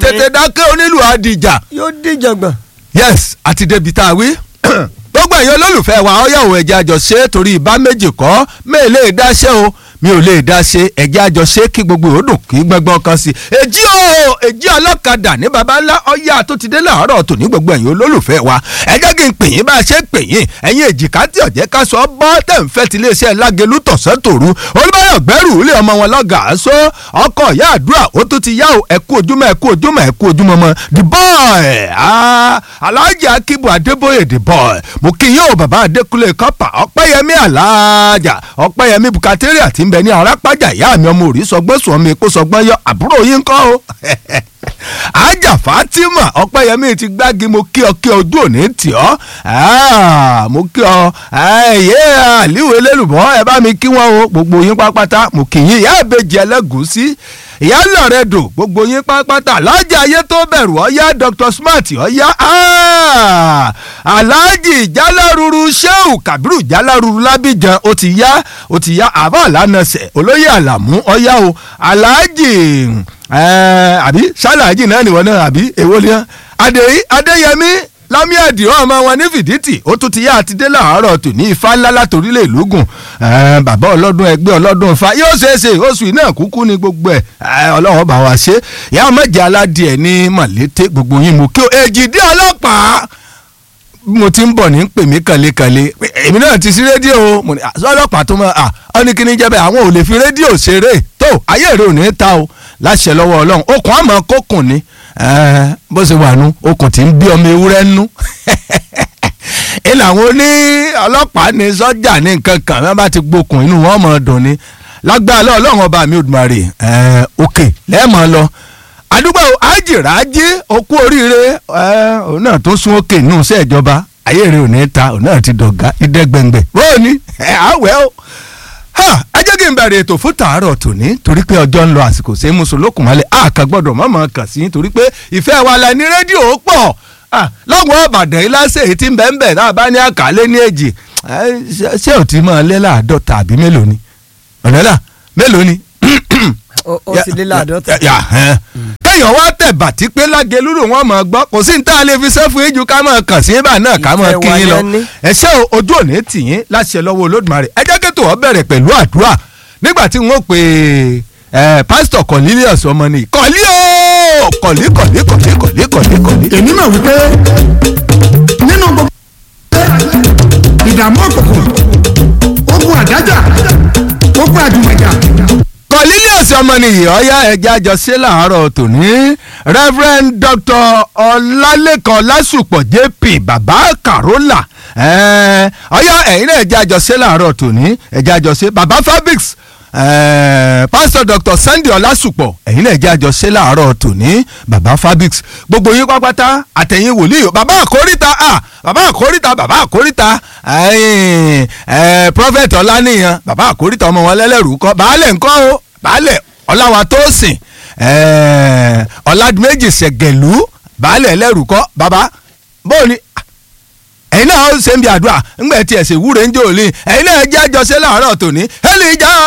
tètè dákẹ́ onílù àdìjà yóò díjàngbọ̀n. yes àti débi tá a wí gbogbo ẹ̀yin olólùfẹ́ wa ọ̀yàwó ẹ̀jẹ̀ àjọṣe torí ìbá méjì kọ́ mẹ́ẹ̀ lè dáṣẹ́ o mi ò lè dá ṣe ẹ̀jẹ̀ àjọṣe kí gbogbo ìhòòdùn kí gbọ́ngbọ́n kan sí. èjì o èjì ọlọ́kadà ní baba ńlá ọ̀yà tó ti dé láàárọ̀ tòní gbogbo ẹ̀yin olólùfẹ́ wa ẹ jẹ́ kí n pè yín bá a ṣe pè yín ẹ̀yin èjìká tí ọ̀jẹ́ ká sọ bọ́ tẹ̀ ń fẹ́ ti iléeṣẹ́ lágẹ̀lú tọ̀sán tòru olùbáyọ̀ gbẹ́rù ilé ọmọ wọn lọ́gàá só ọkọ̀ ìyá àdúrà ó tún ti yá o ẹ kú ojúmọ́ ẹ kú ojúmọ́ ẹ kú ojúmọ́ mọ́ the boy ah, alhaji akibu adébóyè the boy mo kí yín o bàbá adékúnlé kọ́pà ọ̀pẹ́yẹmí aláàjà ọ̀pẹ́yẹmí bukateria ti ń bẹ ní arápájà ìyá mi ọmọ òrí sọgbọ́n sùn mi kó sọgbọ́n yọ àbúrò yín kọ́ o ajá fatima ọ̀pẹ́yẹmí ti gbági mo kí ọ kí ojú òní tì ọ́ Ah, mo kí ọ ẹ̀yẹ àlíwò elélùbọ́ ẹ bá mi kí wọ́n o gbogbo yín pápátá mo kì yín ìyá ìbejì ẹlẹ́gùúsí ìyá lọ́rẹ́ dò gbogbo yín pápátá alájà ayé tó bẹ̀rù ọ̀yá dr smart ọ̀yá ah, alhaji jaláruru sheu kabiru jaláruru lábìjan ó ti yá ó ti yá àbá àlànàṣẹ olóyè àlàmú ọ̀yá o alhaji eh, àbí ṣáláàjì náà nìwọ náà àbí èwo ni wọn adéyí adéyẹmí lámìàdì ọmọ wọn ní fìdítì ó tún ti yá àti dé láàárọ̀ tù ní ifá ńlá látòrílẹ̀ ìlúgùn bàbá ọlọ́dún ẹgbẹ́ ọlọ́dún ifá yóò ṣeé ṣe oṣù iná kúkú ní gbogbo ẹ̀ ọlọ́wọ́ bá wa ṣe ìyá ọmọdé aládìẹ ní mọ̀lété gbogbo yín mú kí o èjìdí ọlọ́pàá mo ti ń bọ̀ ní pè mí kànlékànlé èmi náà ti sí rédíò mo ní ọlọ́pàá tó mọ̀ ọ́ ní kíní jẹ́ bẹ́ẹ̀ àwọn ò lè fi rédíò ṣeré tó ayé èrè ò ní ta o láṣẹ lọ́wọ́ ọlọ́run okùn àmọ́ kókùn ni bó ṣe wà nú okùn tí ń bí ọmọ ewúrẹ́ nú ẹ làwọn oní ọlọ́pàá ní sọ́jà ní nǹkan kan wọ́n bá ti gbókùn inú wọn mọ̀ dùn ni lágbára ọlọ́run ọba mi Olódùmarè òkè lẹ́ẹ̀mọ́ lọ àdúgbò àjìrájì okú oríire òun náà tó sún òkè nù sí ìjọba ayé rẹ ò ní ta òun náà ti dọ̀gá ìdẹ́gbẹ̀ngbẹ̀ bóò ní àwẹ̀ o ẹ jẹ́ kí n bẹ̀rẹ̀ ètò fún tàárọ̀ tòní torí pé ọjọ́ ń lọ àsìkò sí mùsùlùkùn mọ́lẹ̀ àkà gbọ́dọ̀ mọ̀mọ́ kàn sí torí pé ìfẹ́ wa la ní rédíò pọ̀ lọ́wọ́ ọ̀bàdàn iláṣẹ́ èyí tí ń bẹ́ẹ̀ bẹ́ẹ̀ náà bá ní àkàlẹ́ ní èjì ṣé ò ti máa lé láàdọ́ta àbí mélòó ni ọ̀nẹ́là mélòó ni. ó ti lé láàdọ́ta. kéèyàn wá tẹ̀ bàtí pé lágẹ̀lúrò wọn mọ̀ gbọ́ kò sí ní tá a lè fi sẹ́fún ìjù ká mọ̀ kàn sí ibà náà ká mọ̀ kí yín lọ ẹ ṣé ojú òní tì yín láṣẹ lọ́wọ́ Olódùmarè ẹ jẹ́ kí tòun bẹ̀rẹ̀ pẹ̀lú àdúrà nígbà tí wọ́n pè é pásítọ̀ Cornelius ọmọ ni kọ̀lí o kọ̀lí kọ̀lí kọ̀lí kọ̀lí kọ̀lí kọ̀lí. èmi mọ̀ wípé nínú gbogbo ìdààmú òkùnkùn ogun àdájà ogun àjùmọ̀jà Cornelius ọmọnìyí ọyá ẹja àjọṣe làárọ̀ tòní Reverend Dr. Ọlálẹ́kan Lásùpọ̀ JP bàbá Carola ọyá ẹ̀yin náà ẹja àjọṣe làárọ̀ tòní ẹja àjọṣe bàbá Fabrics Pastor Dr. Sunday Ọlásùpọ̀ ẹ̀yin náà ẹja àjọṣe làárọ̀ tòní bàbá Fabrics gbogbo yín pápátá àtẹ̀yìn wòlíì bàbá àkóríta ah bàbá àkóríta bàbá àkóríta Prophet Ọláníyan bàbá àkóríta ọmọ wọn lẹ́lẹ́rú kọ́ baálẹ̀ ńkọ́ o baálẹ̀ ọláwa tó sìn ọ̀làdìmẹ́jì ṣẹ̀gẹ̀lú baálẹ̀ ẹlẹ́rù kọ́ bàbá bóò ni ẹ̀yin náà ó ṣe ń bi àdúrà ńgbẹ́ tí ẹ̀sìn wúre ń jò lé ẹ̀yin náà jẹ́ àjọṣe láàárọ̀ tòní ẹ̀lì ìjà